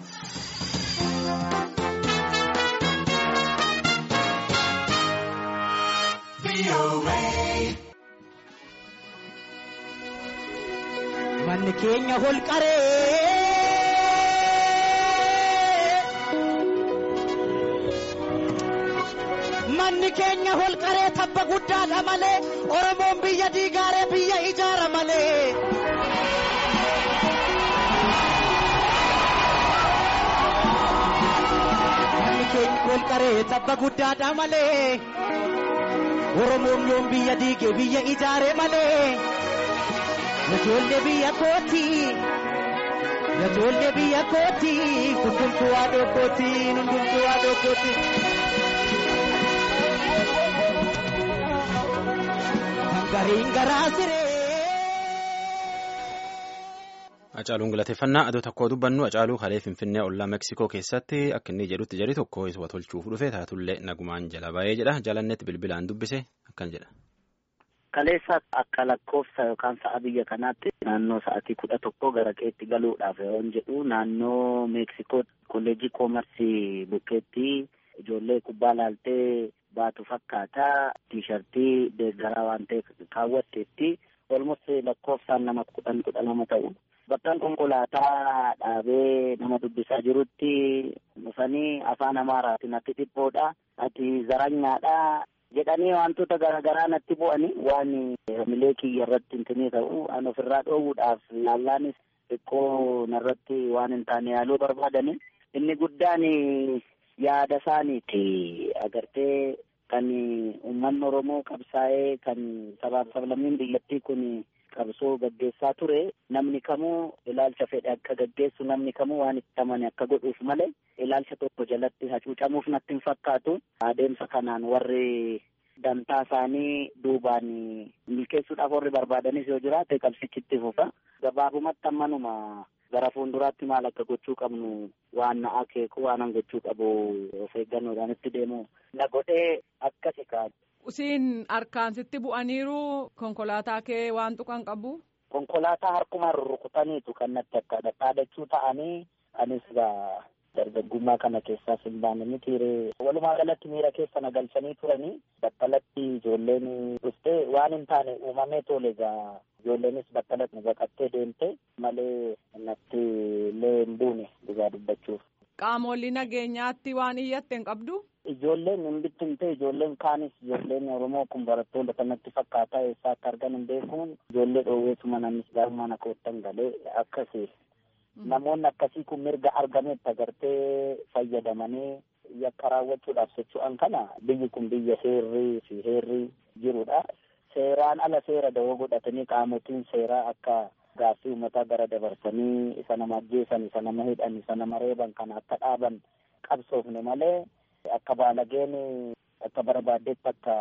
Manni keenya holqaree. Manni keenya holqaree tabba guddaadha malee Oromoon biyya diigaaree biyya ijaara malee. Manni keenya holqaree tabba guddaadha malee Oromoon yoom biyya diige biyya ijaare malee. Ijoollee biyya kooti. Ijoollee biyya kooti. Hundumtuu waa dhookkooti. Hundumtuu waa dhookkooti. Gariin garaa siree. Hacaaluun galateeffannaa adoo tokkoo dubbannu Hacaaluu kalee Finfinnee ollaa Meksikoo keessatti akka inni jedhutti jedhi tokko isa tolchuuf dhufe taatullee nagumaan jala ba'ee jedha jalannetti bilbilaan dubbise akkan jedha. Kaleessa akka lakkoofsa yookaan sa'a biyya kanaatti naannoo sa'atii kudha tokko gara qeetti galuudhaaf yoon jedhu naannoo Meeksikoo kolleejii koomarsii bukkeetti ijoollee kubbaa laaltee baatu fakkaata tiishartii deeggaraa waan ta'eef kaawwatteetti olmus lakkoofsaan nama kudhan kudha lama ta'u. Bakka konkolaataa dhaabee nama dubbisaa jirutti dhufanii afaan amaaraatiin ati dhiphoodha ati zaranyaadha jedhanii wantoota garaagaraa natti bu'anii waan hamilee kiyya irratti hintinii ta'u an ofirraa dhoowwuudhaaf yaallaanis xiqqoo narratti waan hin taane yaaluu barbaadani inni guddaan yaada isaaniiti agartee kan uummanni oromoo qabsaa'ee kan sabaaf sablammiin biyyattii kun qabsoo gaggeessaa ture namni kamuu ilaalcha fedhe akka gaggeessu namni kamuu waan itti amane akka godhuuf malee ilaalcha tokko jalatti hacuucamuuf natti hin fakkaatu adeemsa kanaan warri dantaa isaanii duubaan milkeessuudhaaf warri barbaadanis yoo jiraate qabsichitti fufa gabaabumatti ammanuma gara fuulduraatti maal akka gochuu qabnu waan na akeeku waan gochuu qabu of eeggannoodhaan itti deemu na godhee akkasi kaa'u. Usiin harkaan sitti bu'aniiru konkolaataa kee waan tuqan qabu. Konkolaataa harkumaan rurrukutaniitu kan natti akka dhaadachuu ta'anii anis gaa dargaggummaa kana keessaas hin baane mitiire walumaa galatti miira keessa na galchanii turanii battalatti ijoolleen dhuftee waan hin taane uumamee tole egaa ijoolleenis battalatti nu baqattee deemte malee natti illee hin buune dhugaa dubbachuuf. Qaamolee nageenyaatti waan iyyatte hin qabdu. Ijoolleen hin bittimte ijoolleen kaanis ijoolleen Oromoo kun barattoota kanatti fakkaataa eessaa akka argan hin beekuun ijoollee dhoowweetuma namnis gaafa na koottan galee akkasi. Namoonni akkasii kun mirga argametti agartee fayyadamanii yakka raawwachuudhaaf socho'an kana biyyi kun biyya seerrii fi heerrii jirudha. Seeraan ala seera dawoo godhatanii qaamotiin seeraa akka gaaffii uummataa gara dabarsanii isa nama ajjeesan isa nama hidhan isa nama reeban kana akka dhaaban qabsoofne malee akka baalageen akka barbaaddetti akka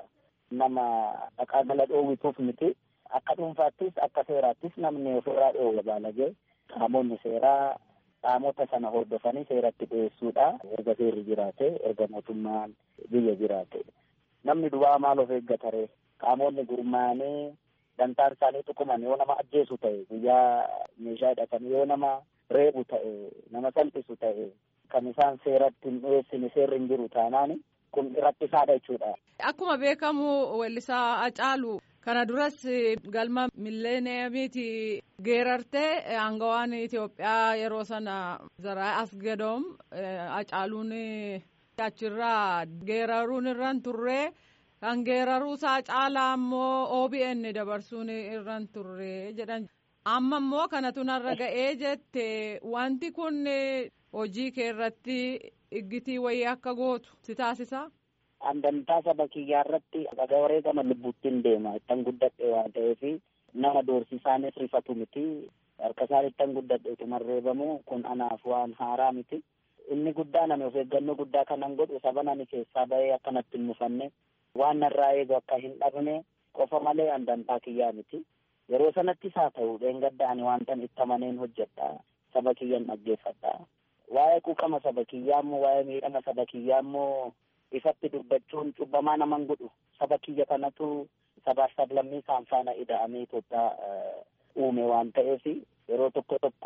nama dhaqaa gala dhoowwituuf miti. Akka dhuunfaattis akka seeraattis namni ofirraa dhoowwa baalagee. Qaamonni seeraa qaamota sana hordofanii seeratti dhiyeessuudha. Erga seerri jiraate, erga mootummaan biyya jiraate. Namni du'aa maal of eeggatare? Qaamonni gurmaa'anii dantaan isaanii tuquman yoo nama ajjeesu ta'e, guyyaa meeshaa hidhatan yoo nama reebu ta'e, nama salphisu ta'e, kan isaan seeratti hin dhiyeessine seerri hin jiru taanaan kun rakkisaadha jechuudha. Akkuma beekamu weellisaa Hacaaluu kana duras galma milleeniyamiiti geerartee aangawaan Itoophiyaa yeroo sana zaraa asgadoom Hacaaluun achirraa geeraruun irraan turree kan geeraruusaa caalaa ammoo OBN dabarsuun irraan turree jedhan amma immoo kanatu narra ga'ee jette wanti kun hojii kee irratti iggitii wayii akka gootu si taasisaa. Andantaa saba kiyyaa irratti dhagaa wareegama lubbuuttiin deema ittan guddadhe waan ta'eef nama doorsisaanis rifatu miti harka isaan ittan guddadhe utuma reebamu kun anaaf waan haaraa miti. Inni guddaa nami of eeggannoo guddaa kanan godhu saba nani keessaa bahee akkanatti hin mufanne waan narraa eegu akka hin dhabne qofa malee andantaa kiyyaa miti. Yeroo sanattis haa ta'u dheengadda ani waantan itti amaneen hojjedha saba kiyyan dhaggeeffadha. Waa'ee quuqama saba kiyyaa immoo waa'ee miidhama saba kiyyaa immoo ifatti dubbachuun cubbamaa naman godhu saba kiyya kanatu sabaaf sablammii isaan faana ida'amee Itoophiyaa uume waan ta'eef yeroo tokko tokko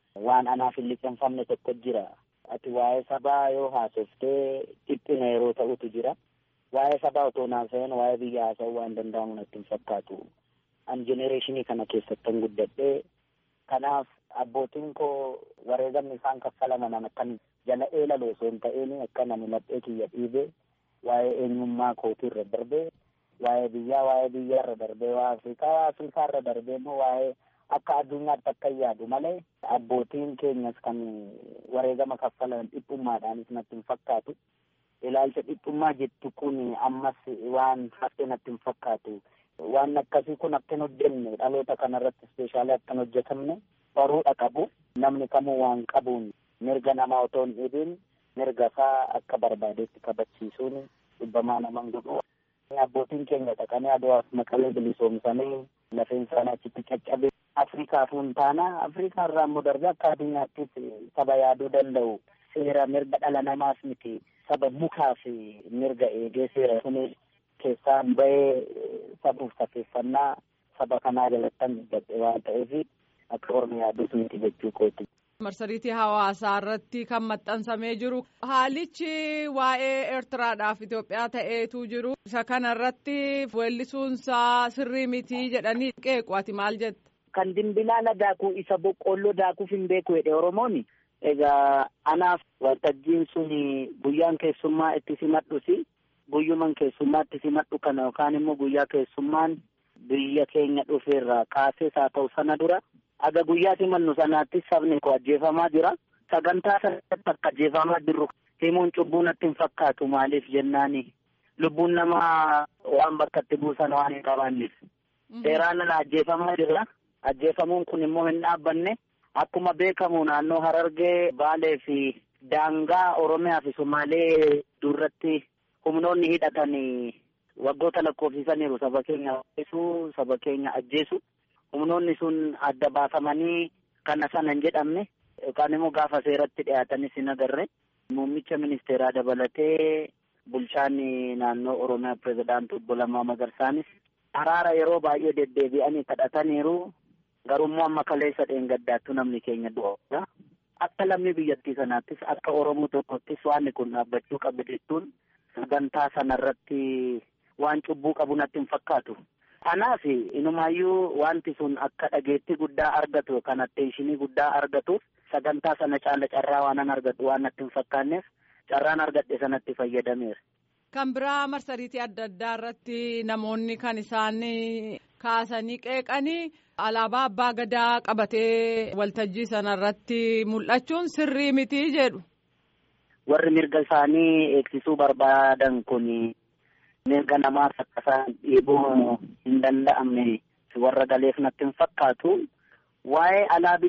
waan anaaf hin liqeeffamne tokko jira. Ati waa'ee sabaa yoo haasoftee dhiphina yeroo ta'utu jira. Waa'ee sabaa otoo naasa'een waa'ee biyya haasa'uu waan danda'amu natti hin fakkaatu. An jenereeshinii kana keessattan guddadhee kanaaf abbootiin koo wareegamni isaan kaffalaman akkan jala eelaloo osoo hin ta'een akka nani laphee kiyya dhiibee waa'ee eenyummaa kootii irra darbee waa'ee biyyaa waa'ee biyya irra darbee waa'ee Afrikaa waa'ee Afrikaa irra darbee immoo waa'ee akka addunyaatti akka yaadu malee abbootiin keenyas kan wareegama kaffalan dhiphummaadhaanis natti hin fakkaatu. Ilaalcha dhiphummaa jettu kun ammas waan hafe natti hin fakkaatu. Waan akkasii kun akka hin hojjenne dhaloota kanarratti ispeeshaalii akka hin hojjetamne baruudha qabu. Namni kamuu waan qabuun mirga namaa otoo hin dhibiin mirga isaa akka barbaadetti kabachiisuun dhibbamaa naman godhu. Abbootiin keenya dhaqanii aduwaaf maqalee bilisoomsanii lafeen isaanii achitti caccabe. Afrikaafuu hin taana Afrikaa irraa immoo darbee akka addunyaattis saba yaaduu danda'u seera mirga dhala namaas miti saba mukaa fi mirga eegee seera sunis keessaan bahee sabuuf safeeffannaa saba kanaa jalattan gadhe waan ta'eef akka ormi yaaduus miti jechuu kooti. marsariitii hawaasaa irratti kan maxxansamee jiru haalichi waa'ee eertiraadhaaf Itoophiyaa ta'eetu jiru isa kana irratti weellisuunsaa sirrii mitii jedhanii qeequ ati maal jette. Kan dimbilaala daakuu isa boqqoolloo daakuuf hin beeku jedhe Oromooni. Egaa anaaf waltajjiin sun guyyaan keessummaa itti simadhusi guyyuman keessummaa itti simadhu kana yookaan immoo guyyaa keessummaan biyya keenya dhufeerraa kaasees haa ta'u sana dura aga guyyaa simannu sanaatti sabni koo ajjeefamaa jira. Sagantaa sanatti akka ajjeefamaa jirru himuun cubbuu natti hin fakkaatu maaliif jennaani lubbuun namaa waan bakka itti buusan waan hin qabaanneef. Seeraan ala ajjeefamaa jira. Ajjeefamuun kun immoo hin dhaabbanne akkuma beekamu naannoo Harargee Baalee fi daangaa Oromiyaa fi Somaalee duratti humnoonni hidhatan waggoota lakkoofsisaniiru saba keenya ajjeesu saba keenya ajjeesu humnoonni sun adda baafamanii kana sana hin jedhamne yookaan immoo gaafa seeratti dhiyaatanis hin agarre muummicha ministeeraa dabalatee bulchaan naannoo Oromiyaa pirezidaantii obbo Lammaa Magarsaanis araara yeroo baay'ee deddeebi'anii kadhataniiru. Garummoo amma kaleessa dheengaddaattu namni keenya du'a. Akka lammii biyyattii sanaattis akka Oromoo tokkottis waan kun dhaabbachuu qabu jechuun sagantaa sanarratti waan cubbuu qabu natti hin fakkaatu. Kanaaf inumaayyuu wanti sun akka dhageettii guddaa argatu kan atteeshinii guddaa argatuuf sagantaa sana caala carraa waanan argatu waan natti hin fakkaanneef carraan argadhe sanatti fayyadameera. Kan biraa marsariitii adda addaa irratti namoonni kan isaan kaasanii qeeqanii alaabaa abbaa gadaa qabatee waltajjii sana irratti mul'achuun sirrii mitii jedhu. Warri mirga isaanii eegsisuu barbaadan kun mirga namaas akka isaan dhiibuu hin danda'amne warra galeef natti hin fakkaatu. Waa'ee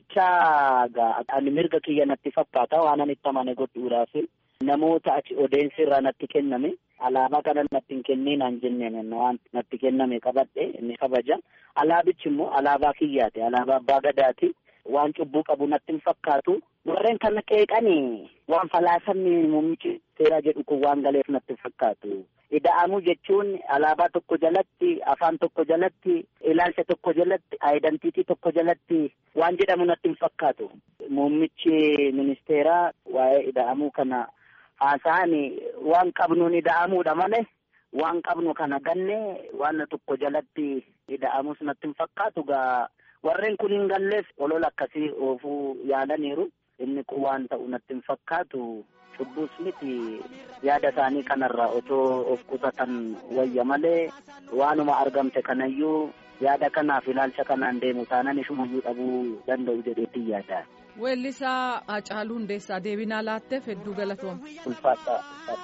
alaabichaa ani mirga kiyya natti fakkaata waan ani itti amane godhuudhaaf namoota achi odeensi irraa natti kenname alaabaa kana natti hin kenninaan jenneen waan natti kenname qabadhe inni kabaja alaabichi immoo alaabaa kiyyaati alaabaa abbaa gadaati waan cubbuu qabu natti hin fakkaatu warreen kana qeeqanii waan falaasamni muummichi seeraa jedhu kun waan galeef natti hin fakkaatu ida'amuu jechuun alaabaa tokko jalatti afaan tokko jalatti ilaalcha tokko jalatti aayidantiitii tokko jalatti waan jedhamu natti hin fakkaatu muummichi ministeeraa waa'ee ida'amuu kana haasa'an waan qabnuun ida'amuudha malee waan qabnu kana ganne waan tokko jalatti ida'amus natti hin fakkaatu gaa warreen kun hin galleef olola akkasii oofuu yaalaniiru inni kun waan ta'u natti hin fakkaatu cubbuus miti yaada isaanii kanarraa otoo of qusatan wayya malee waanuma argamte kanayyuu yaada kanaaf ilaalcha kanaan deemu taanan ishumayyuu dhabuu danda'u jedheetti yaada. Weellisaa Hacaaluu Hundeessaa deebinaa laatteef hedduu galatooma. Ulfaata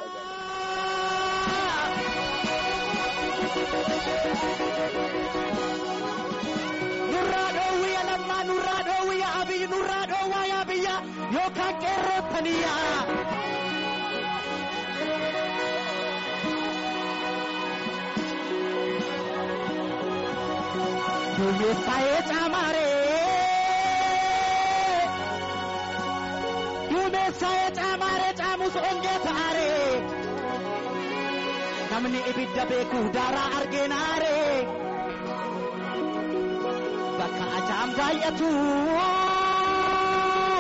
ulfaata Nurraa dhoowwiya lammaa nurraa dhoowwiya abiyyi nurraa dhoowwaa yaa biyya yookaan qeerrootaniyyaa. Duumessaayee caamaaree. Duumessaayee caamaaree caamus ongee ta'aaree. Namni ibidda beeku daaraa argeenaaree. Bakka ajaa'am baay'atu.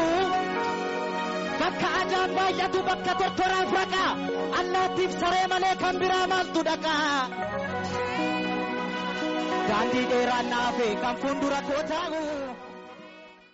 Bakka ajaan baay'atu bakka tortoraaf raqa. Allaattiif saree malee kan biraa maaltu dhaqa. Daandii dheeraan naafe kan fuuldura koo taa'u.